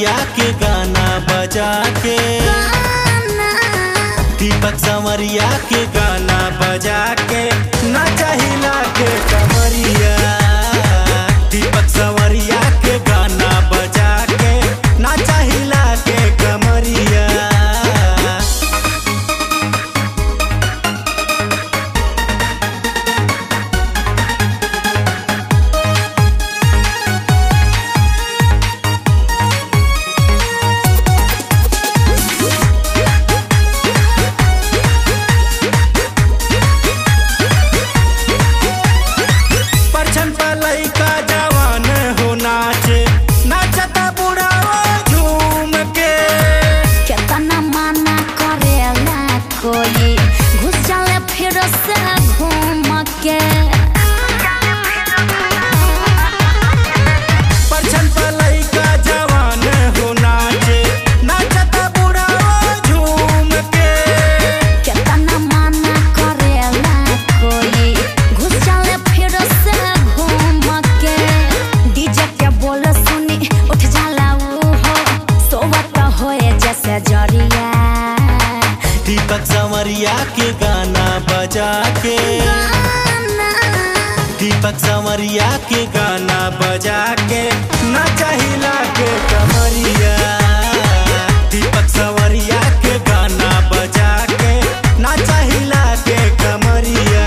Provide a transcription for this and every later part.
संवरिया के गाना बजा के दीपक संवरिया के गाना बजा के नाचा हिला के कमरिया दीपक संवरिया के गाना बजा के नाचा हिला के कमरिया परछन पर लइका जवान हो नाचे नाचता बुढ़ावा झूम के केतना माना करेला कोई घुस जाले फिर से घूम के परछन पर लइका जवान हो नाचे नाचता बुढ़ावा झूम के केतना माना करेला कोई घुस जाले फिर से घूम के डीजे के बोल सुनी उठ जाला ऊ हो सोवत होए जैसे जरिया दीपक संवरिया के गाना बजा के दीपक संवरिया के गाना बजा के नाचा हिला के कमरिया दीपक संवरिया के गाना बजा के नाचा हिला के कमरिया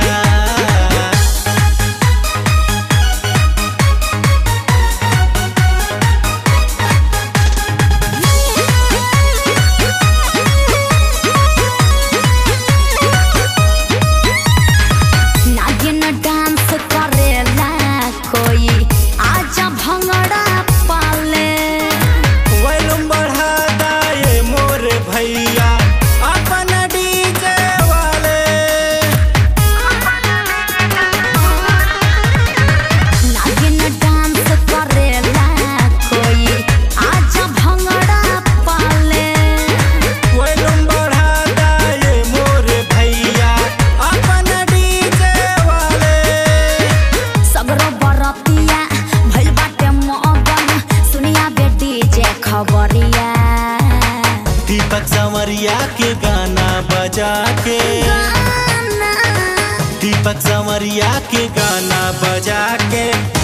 नागिन डांस करेला कोई आजा भंगड़ा पाले वैलुम बढ़ा दाए मोर भैया अपन डीजे वाले नागिन डांस करेला कोई आजा भंगड़ा पाले वैलुम बढ़ा दाए मोर भैया अपन डीजे वाले सगरो बरतिया भइल बाटे मगन सुनिया बेटी जे खबरिया दीपक संवरिया के गाना बजा के दीपक संवरिया के गाना बजा के